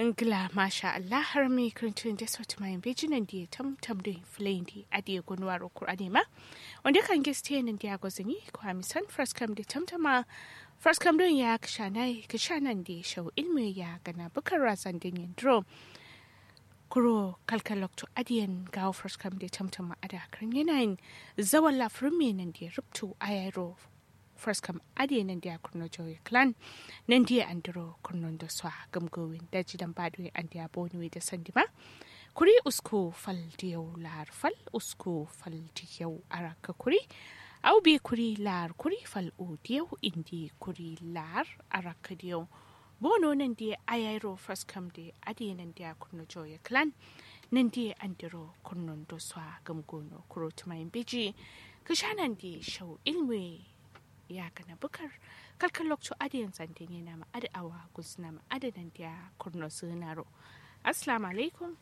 Ngla masha Allah har mi kirintun da sauti mai bijinan da ya tamtam da filayin da adiye gunwar Kur'ani ma. Wanda kan giste nan da ya gwazini ko hamisan fraskam da tamtama fraskam don ya kishanai kishanan da ya shau ilmi ya gana bukar razan da yin dro. Kuro kalkalokto adiyan gawo fraskam da tamtama ada kan yanayin zawan lafirin mai nan da ya rubtu a yaro first kam ade nan dia kurno joy clan nan dia andro kurno do swa gamgowin da jidan badwe an dia boni da sandima kuri usko fal diyau lar fal usko fal diyau araka kuri au bi kuri lar kuri fal o diyau indi kuri lar araka diyau bono nan dia ayairo first kam de ade nan dia kurno joy clan nan dia andro kurno do swa gamgono kuro tumayin biji kashanan di shau ilmi ya kana bukar kalkan lokacin adiyan zantin yana ma adawa guzna ma adadan da kurno sunaro assalamu alaikum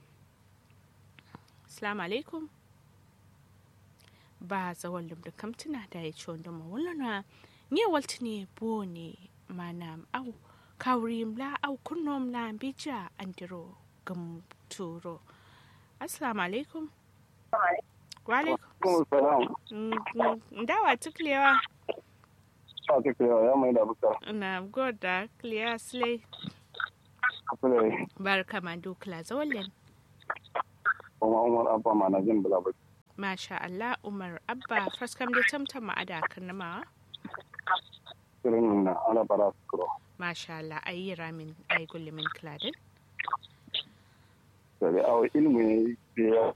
assalamu alaikum ba zawon lumda kamtuna da ya ci wanda mawulana ne walta ne bo ne mana au kawuri mla au kurno mla bija andiro gam turo assalamu alaikum wa alaikum dawa tuklewa Ake kira ya mai da bukar. Na goda clear slay. Kafin Barka ma dukla zawalin. kuma Umar Abba ma na jin bula baki. Masha Allah Umar Abba faskam da tamtam ma ada karnama. Kirin na ala bara su kuro. Masha Allah ayi ramin ayi gullumin kladin. Sai awo ilmu ne ya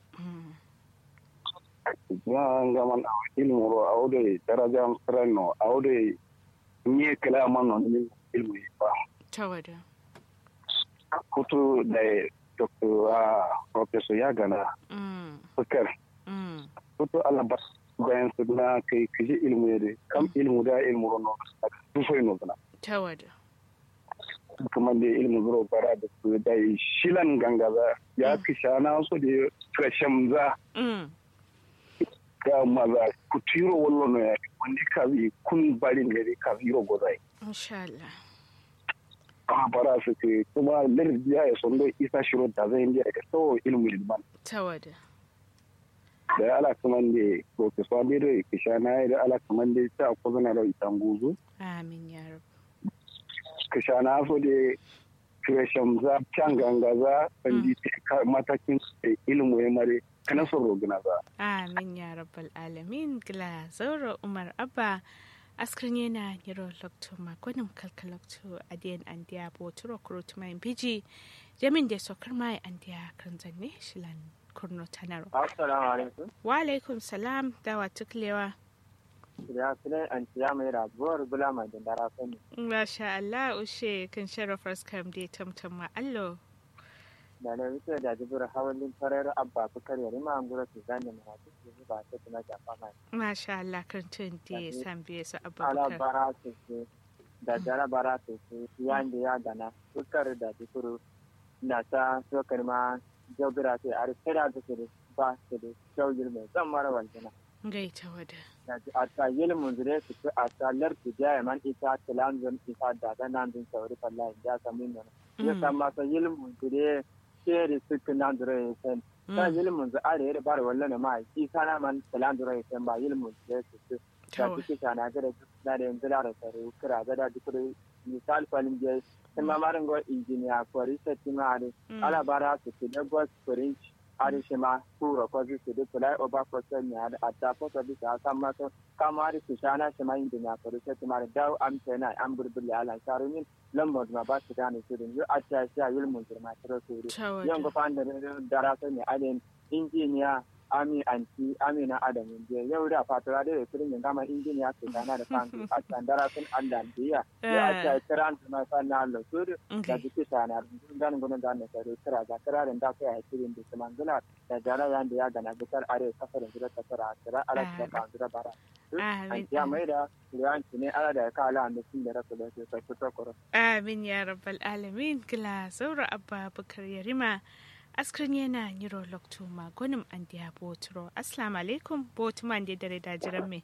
ya ngaman awo ilmu ro awo de daraja amstrano awo de nye kala man non ilmu ba. Tawada. Kutu da Dr. Professor Yagana Mm. Bukar. Mm. Kutu ala ba bayan su na kai kaji ilmu ne kam ilmu da ilmu ro no. Tufai no bana. Tawada. kuma da ilimin zuro bara da su da shilan gangaza ya fi shana su da kashem za Mm. ga maza ku tiro wallo no ya wani ka yi kun bari ne da ka yi rogo zai Insha Allah. a bara su ke kuma lardin ya son da isa shiro da zai indiya da so ilimin ilman Tawada. da ala kuma da professor da da ke shana da ala kuma da ta ko zana da itan guzu Amin ya rab. ka shana so da kashem za can gangaza sandi matakin ilimin ya mare kana son rogina za Amin ya rabbal alamin gila zaura Umar Abba askrin yana yiro lokto makonin kalkalokto adiyan andiya boturo kurut mai biji jamin da sokar mai andiya kan zanne shilan kurno tanaro Assalamu alaikum. wa alaikum salam dawa tuklewa Ya sune an ciya mai rabuwar bula mai dandara sani. masha Allah ushe kan sharafar skam da tamtam ma allo Da na wuce da jibir hawalin farar abba bukar ya rima an gura su zane mai wasu su ba ta tuna jafa mai. masha Allah kan tun da ya san biye su Ala abubakar bara su su da jara bara su su yan da ya gana bukar da jibir na ta sokar ma jobira sai a rufe da su da ba su da shaugir mai zan mara waljina. gaita wada Da ji a ta yi limun zure su fi a ta larki jaya man ita tilanzon ita da ganan din sauri fallahi ya sami nuna. ya Mm. kamata ilimin su ne shere suka nan dura ya san ta Mm. ilimin su are ya bar wallan ma shi sana man salan dura ya san ba ilimin su ya su da Tawa. suke shana ga da na da yanzu da tare kira ga da duk misal falin je sai ma marin go injiniya ko research ma are Mm. ala bara su ke da go french are shi ma kuro ko su da fly over process ne ada atta ko to bisa kan ma to kamar su shana shi ma injiniya ko research ma da am tana am burbulle ala sharumin lambar ma ba su gane su din a ta sha ilmin girma ta rasu Tawada. yan ga fan da darasa ne alin injiniya ami anti amina adamu je yau da fatura da firin yin gama injiniya ke gana da fan a can darasin allah biya ya a ta kiran da mai fan na allah su da Okay. duke sana ganin gudun da ne tare kira ga kirarin da kai a kirin da kuma gula da jara yan da ya gana bisar are kafarin jira ta kira kira ala ta kan jira bara Amin. an ya mai da riyanci ne ala da ya kala an da sun da rasu da su sai fito kuro Amin ya rabbal alamin gila zaura abba bukar yarima askrin yana yiro lokto magonim an diya boturo assalamu alaikum botuman da dare da jiran me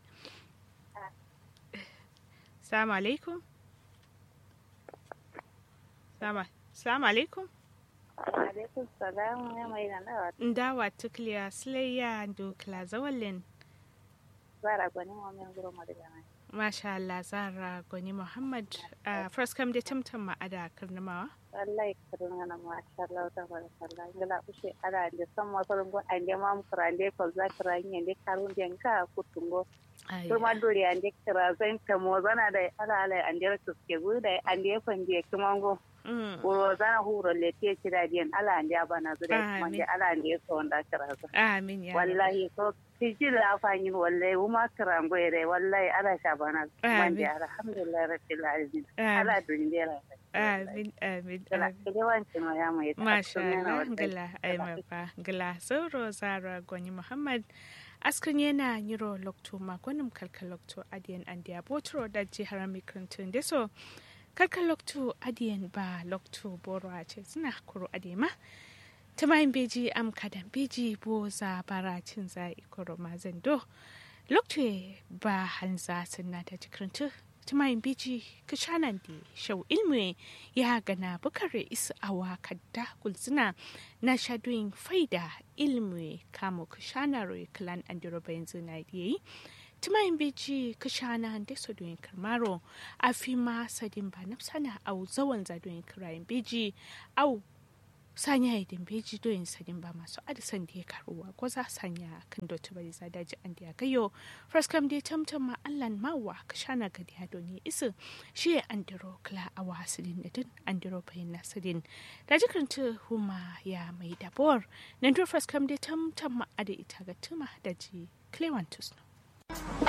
assalamu alaikum sama Assalamu alaikum. alaikum salam ya mai da nawa Ndawa tukliya silayya dukla zawalin. zara gwani wa min guro ma daga nan Masha Allah Zara Goni Muhammad. Uh, first kam da tamtam ma'ada karnamawa. wallahi kirin ngana ma sha Allah ta barakallah ngala ushe ara de samma so ngo ande mam krande ko za kranye de karun de nka kutungo Ai, to ma dori ande kra zan ta mo zana da ala ala ande to ke guda ande fande kimango mm. uro zana huro le te kira diyan ala ande abana zuda Amin. kuma de ala ande so nda kra za Amin ya Rabbi. wallahi so tiji la fanyin wallahi uma krango ere wallahi ala shabana Amin. manje alhamdulillah rabbil alamin Amin. ala duniya Amin, amin, Gala, amin. yawancin wa ya mai Masha tattun yana Allah, wadda- gila, ai mafa, gila. Sauro Zara Goni Muhammad. Askan yana yiro lokto magonim kalkal lokto adiyan andiya botro da jihar mikrantun da so kalkal lokto adiyan ba lokto boro a ce suna kuro adema tamayin beji am kadan beji boza baracin za ikoro mazando lokto ba hanza sunna ta jikrantu tamayin beji kishanan di shau ilmi ya gana bukare isa awa kadda kulzina na shadoyin faida ilmi kamo kishanare klan andiro bayan zina yi tumayin beji kishana da sodoyin karmaro a fi ma sadin ba nafsana au zawan zadoyin kirayen beji au sanya idin beji doyin sadin ba masu adisan da ya karuwa ko za sanya kan dotu bari za daji an da ya gayo fraskam da tamtam ma allan mawa kashana gadi hadoni isu shi ya andiro kla a wasilin da din andiro bayin nasirin da jikaranta huma ya mai dabor nan do fraskam da tamtam ma ada ita ga tuma da ji clewantus no